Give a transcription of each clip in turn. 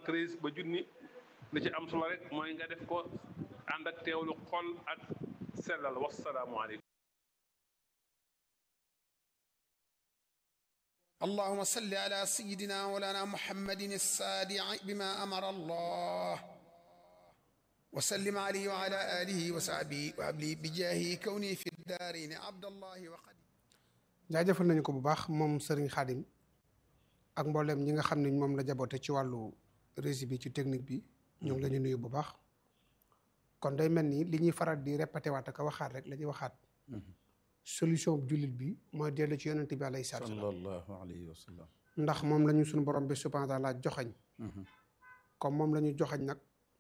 treize ba junni li ci am solo rek mooy nga def ko ànd ak teewlu xol ak sellal wasalaamualeykum اللهم صل على سيدنا مولانا محمد الصادع بما أمر الله وسلم عليه وعلى آله وصحبه وأبلي بجاهه كوني في الدارين عبد الله وقد jaajëfal nañu ko bu baax moom Serigne Khadim ak mboolem ñi nga xam ne moom la jaboote ci wàllu régie bi ci technique bi ñoo ngi la ñu nuyu bu baax kon day mel ni li ñuy faral di répété waat ak waxaat rek la ñuy waxaat solution jullit bi mooy dellu ci yonent bi alayhi salaatu wa salaam sallallahu alayhi wa sallam ndax moom la ñu suñu borom bi subhaanahu wa taala joxañ comme moom la ñu joxañ nag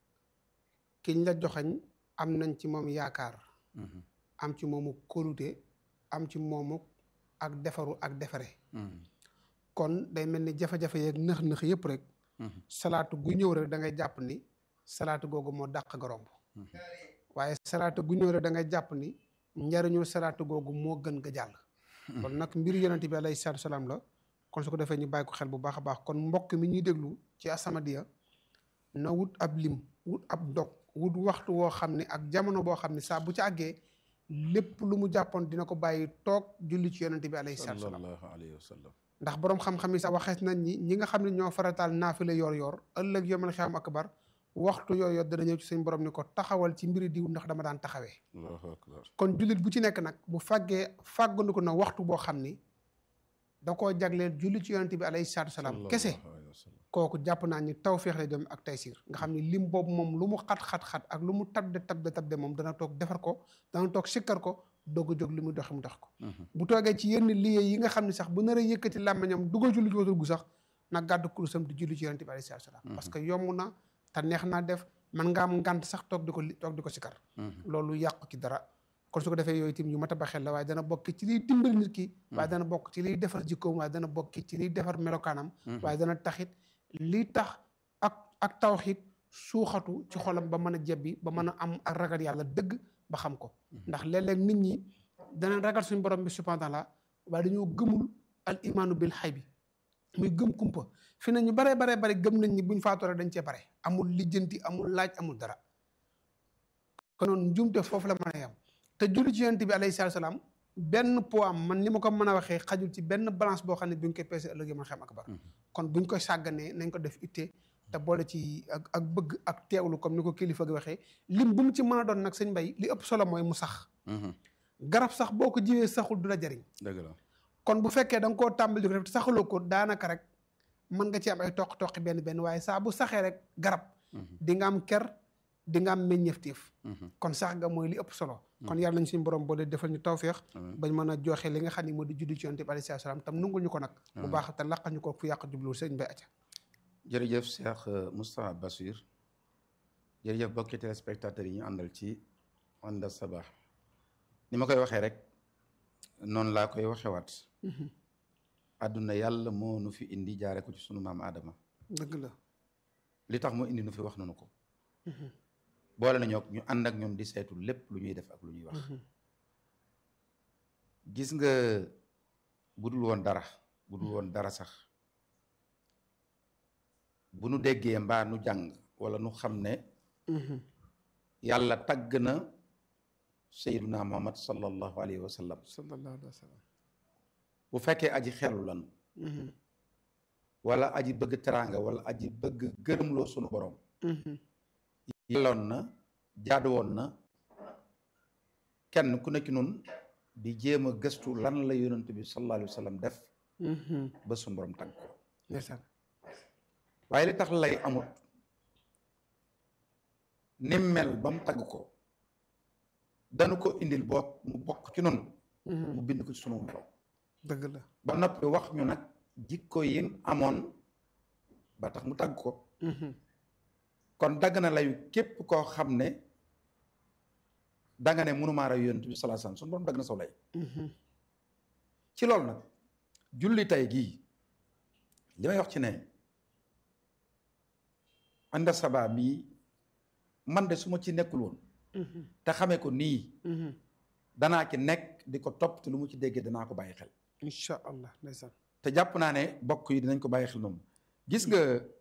kiñ la joxañ am nañ ci moom yaakaar am ci moomu kóolute am ci moomu ak defaru ak defare kon day mel ni jafe-jafe yeeg nëx-nëx yëpp rek salaatu gu ñëw rek da ngay jàpp ni salaatu googu moo dàq nga romb waaye salaatu gu ñëw rek da ngay jàpp ni njariñu salaatu googu moo gën nga jàll kon nag mbir yonent bi alayhi salaatu salaam la kon su ko defee ñu bàyyi ko xel bu baax a baax kon mbokk mi ñuy déglu ci As-Samadiyya na wut ab lim wut ab dog wut waxtu woo xam ne ak jamono boo xam ne saa bu ci àggee lépp lu mu jàppoon dina ko bàyyi toog julli ci yonent bi alayhi salaatu salaam sallallahu alayhi wa sallam ndax boroom xam-xam yi sax waxees nañ ñi ñi nga xam ne ñoo farataal naafila yor yor ëllëg yomal xiyaam akbar waxtu yor yor dana ñëw ci suñ borom ni ko taxawal ci mbiri diw ndax dama daan taxawee allahu akbar kon jullit bu ci nekk nag bu fàggee fàggandiku na waxtu boo xam ni da koo jagleel julli ci yonent bi alayhi salaatu salaam kese sallallahu alayhi wa sallam kooku jàpp naa ni tawféex lay dem ak taysiir nga xam ni lim boobu moom lu mu xat-xat-xat ak lu mu tabde tabde tabde moom dana toog defar ko dana toog sikkar ko doog a jóg li muy doxi mu dox ko bu toogee ci yenn liggéey yi nga xam ne sax bu nar a yëkkati làmmiñam dugal julli ci watul gu sax na gàddu kurusam di julli ci yonent bi alayhi salaatu salaam parce que yomb na te neex naa def man nga am ngànt sax toog di ko toog di ko sikkar loolu yàqu ci dara kon su ko defee yooyu tim yu mat a ba xel la waaye dana bokk ci liy dimbali nit ki waaye dana bokk ci liy defar jikkoom waaye dana bokk ci liy defar melokaanam waaye dana taxit lii tax ak ak tawxiit suuxatu ci xolam ba mën a jebbi ba mën a am ak ragal yàlla dëgg ba xam ko ndax léeg-léeg nit ñi dana ragal suñu borom bi subhaanahu wa taala waaye dañoo gëmul al imaanu bil xay bi muy gëm kumpa fi ne ñu baree baree bari gëm nañ ni buñ faatoo rek dañ cee bare amul lijjanti amul laaj amul dara kon noonu njumte foofu la mën a yem te julli ci yonent bi alayhi salaatu salaam benn poids am man ni ma ko mën a waxee xajul ci benn balance boo xam ne bi ñu koy peese ëllëg ma xam akbar kon buñ koy sàgganee nañ ko def itte te boole ci ak ak bëgg ak teewlu comme ni ko kilifa gi waxee lim bu mu ci mën a doon nag sëñ mbay li ëpp solo mooy mu sax garab sax boo ko jiwee saxul du la jariñ dëgg la kon bu fekkee da nga koo tàmbali di ko def te saxaloo ko daanaka rek mën nga ci am ay toq-toqi benn benn waaye saa bu saxee rek garab di nga am ker di nga am meññeefteef kon sax nga mooy li ëpp solo kon yàlla nañ suñu borom boo dee defal ñu tawféex bañ mën a joxe li nga xam ne moo di juddi ci yonent bi alayhi salaam tam nungul ñu ko nag bu baax te laqal ñu ko fu yàq jubluwul sëñ Mbay acca jërëjëf Cheikh Moustapha Bassir jërëjëf bokki téléspectateurs yi ñu àndal ci Onda Sabah ni ma koy waxee rek noonu laa koy waxewaat àdduna yàlla moo nu fi indi jaare ko ci sunu maam Adama dëgg la li tax mu indi nu fi wax nanu ko boole nañoo ñu ànd ak ñoom di saytu lépp lu ñuy def ak lu ñuy wax gis nga budul woon dara budul woon dara sax bu nu déggee mbaa nu jàng wala nu xam ne yàlla tagg na sayyiduna muhammad sallallahu alayhi wa sallam sallallahu alayhi wa sallam bu fekkee aji xelu lan wala aji bëgg teraanga wala aji bëgg gërëmloo sunu borom yelloon na jaadu woon na kenn ku nekk nun di jéem a gëstu lan la yonent bi sallallahu alayhi wa sallam def ba sunu borom tagg ko ndeysaan waaye li tax lay amut ni mel ba mu tagg ko danu ko indil boot mu bokk ci noonu mu bind ko ci sunu borom dëgg la ba noppi wax ñu nag jikko yi amoon ba tax mu tagg ko kon dagg na layu képp koo xam ne danga ne mënumaa raw yonent bi sallallahu alayhi wasallam sunu borom dagg na saw lay ci loolu nag julli tey gii li may wax ci ne ànda sabaa mii man de su ma ci nekkul woon te xamee ko nii danaa ci nekk di ko topp te lu mu ci déggee danaa ko bàyyi xel incha allah ndeysaan te jàpp naa ne bokk yi dinañ ko bàyyi xel noonu gis nga